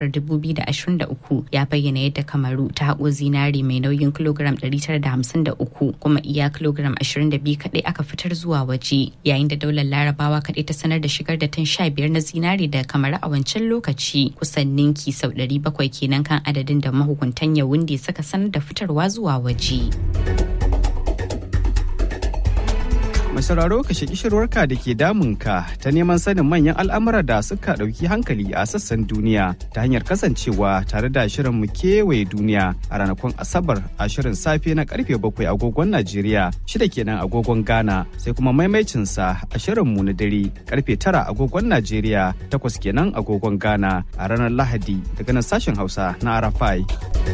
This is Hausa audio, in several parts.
2023 ya bayyana yadda kamaru ta haƙo zinari mai nauyin kilogram 953 kuma iya kilogram 22 kaɗai aka fitar zuwa waje yayin da daular larabawa kaɗai ta sanar da shigar da tan 15 na zinari da kamaru a wancan lokaci kusan ninki sau 700 kenan kan adadin da mahukuntan yawunde suka sanar da fitarwa zuwa waje. mai sauraro ka shaki shirwarka da ke damunka ta neman sanin manyan al'amura da suka ɗauki hankali a sassan duniya ta hanyar kasancewa tare da shirin mu kewaye duniya a ranakun asabar a shirin safe na karfe bakwai agogon najeriya shida kenan agogon ghana sai kuma maimaicinsa a shirin mu na dare karfe tara agogon najeriya takwas kenan agogon ghana a ranar lahadi daga nan sashen hausa na arafai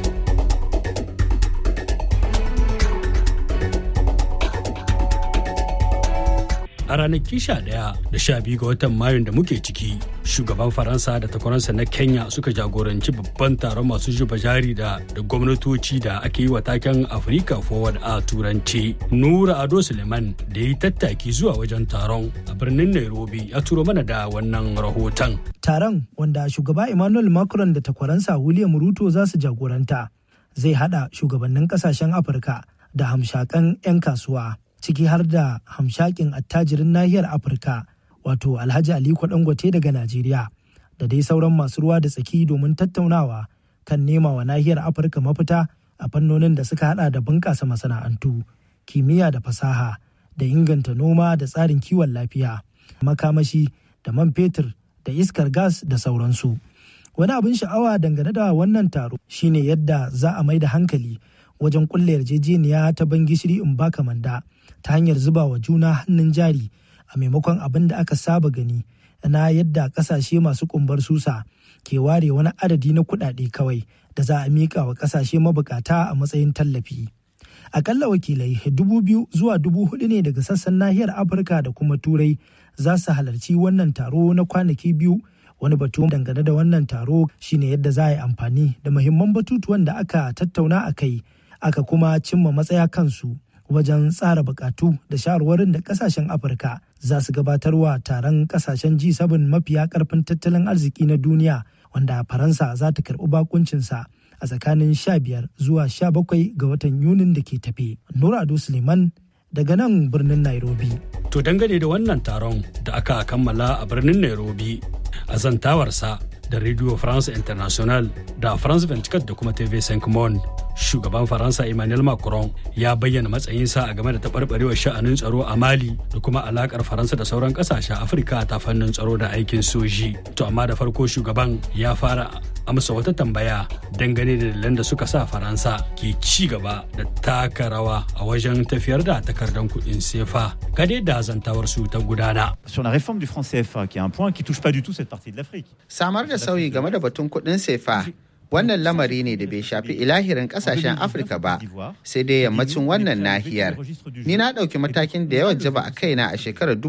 a ranaki 11 da 12 ga watan mayun da muke ciki shugaban faransa da takwaransa na kenya suka jagoranci babban taron masu zuba jari da da gwamnatoci da ake yi wa taken africa forward a turanci nura ado suleiman da ya yi tattaki zuwa wajen taron a birnin nairobi ya turo mana da wannan rahoton taron wanda shugaba emmanuel macron da takwaransa william ruto za su jagoranta zai hada shugabannin kasashen afirka da hamshakan 'yan kasuwa ciki har da hamshakin attajirin nahiyar afirka wato alhaji aliko dangote daga najeriya da dai sauran masu ruwa da tsaki domin tattaunawa kan nema wa nahiyar afirka mafita a fannonin da suka hada da bunƙasa masana'antu kimiyya da fasaha da inganta noma da tsarin kiwon lafiya makamashi da man fetur da iskar gas da sauransu wani abin sha'awa dangane da wannan taro shine yadda za a mai da hankali wajen kulle yarjejeniya ta ban gishiri in baka manda ta hanyar zuba wa juna hannun jari a maimakon abin da aka saba gani na yadda kasashe masu kumbar susa ke ware wani adadi na kuɗaɗe kawai da za a miƙa wa kasashe mabukata a matsayin tallafi. Akalla wakilai dubu biyu zuwa dubu hudu ne daga sassan nahiyar Afirka da kuma Turai za su halarci wannan taro na kwanaki biyu wani batu dangane da wannan taro shine yadda za a yi amfani da muhimman batutuwan da aka tattauna a kai aka kuma cimma matsaya kansu wajen tsara bukatu da shawarwarin da kasashen afirka za su gabatarwa taron kasashen g7 mafiya karfin tattalin arziki na duniya wanda faransa za ta karbi bakuncinsa a tsakanin 15 zuwa 17 ga watan yunin da ke tafe nura ado suleiman daga nan birnin nairobi to dangane da wannan taron da aka kammala a birnin nairobi a zantawarsa da radio france international da france 24 da kuma tv 5 monde shugaban faransa emmanuel macron ya bayyana matsayinsa a game da taɓarɓarewar sha'anin tsaro a mali da kuma alakar faransa da sauran ƙasashen afirka ta fannin tsaro da aikin soji to amma da farko shugaban ya fara amsa wata tambaya dangane da dalilan da suka sa faransa ke ci gaba da taka rawa a wajen tafiyar da takardar kuɗin sefa gade da zantawar su ta gudana sur la réforme du franc CFA qui est un point qui touche pas du tout cette partie de l'Afrique samar da sauyi game da batun kuɗin sefa wannan lamari ne da bai shafi ilahirin kasashen afirka ba sai dai yammacin wannan nahiyar ni na ɗauki matakin da yawan jaba a kaina a shekarar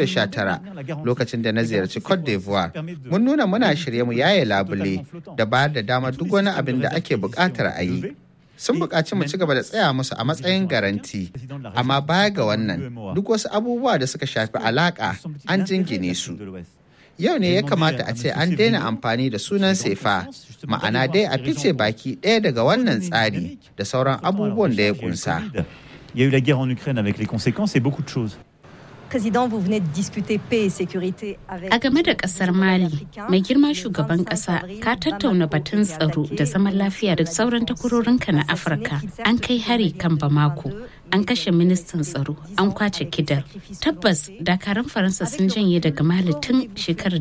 2019 lokacin da na ziyarci cote d'ivoire mun nuna muna shirye mu yaye labule da bayar da damar duk wani abin da ake buƙatar a yi sun buƙaci mu ci gaba da tsaya musu a matsayin garanti amma baya ga wannan duk wasu abubuwa da suka shafi alaƙa an jingine su yau ne ya kamata a ce an daina amfani da sunan sefa ma'ana dai a fice baki ɗaya daga wannan tsari da sauran abubuwan da ya kunsa. Il y a eu la guerre en Ukraine avec les conséquences et beaucoup de choses. Président, vous venez de discuter paix et sécurité avec A game da kasar Mali, mai girma shugaban kasa ka tattauna batun tsaro da zaman lafiya da sauran takwarorinka na Afirka. An kai hari kan Bamako, an kashe ministan tsaro, an kwace kidal. Tabbas dakaran Faransa sun janye daga Mali tun shekarar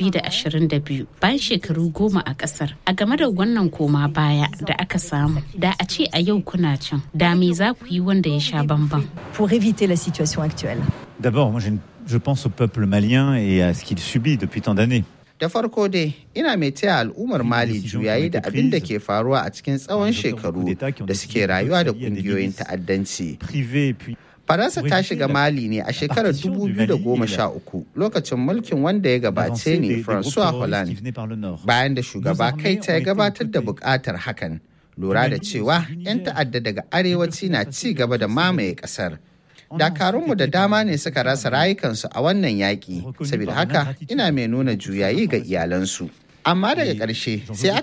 2022 bayan shekaru goma a kasar. A game da wannan koma baya da aka samu, da a ce a yau kuna can, da me za ku yi wanda ya sha bamban. pour éviter la situation actuelle. D'abord, moi j'ai une- je pense au peuple malien et à ce qu'il subit depuis tant d'années. Da farko dai, ina mai taya al'ummar Mali juyayi da abin da ke faruwa a cikin tsawon shekaru da suke rayuwa da kungiyoyin ta'addanci. Privé et puis Faransa ta shiga Mali ne a shekarar 2013 lokacin mulkin wanda ya gabace avancer ne des, des groupes François terroristes qui Hollande. venaient par le nord. bayan da shugaba Nos kai armées ta ya ont été gabatar da occupées. bukatar hakan lura da cewa 'yan ta'adda daga arewaci na ci gaba da mamaye kasar dakarunmu da dama ne suka rasa rayukansu a wannan yaƙi saboda haka ina mai nuna juyayi ga iyalansu Amma daga ƙarshe sai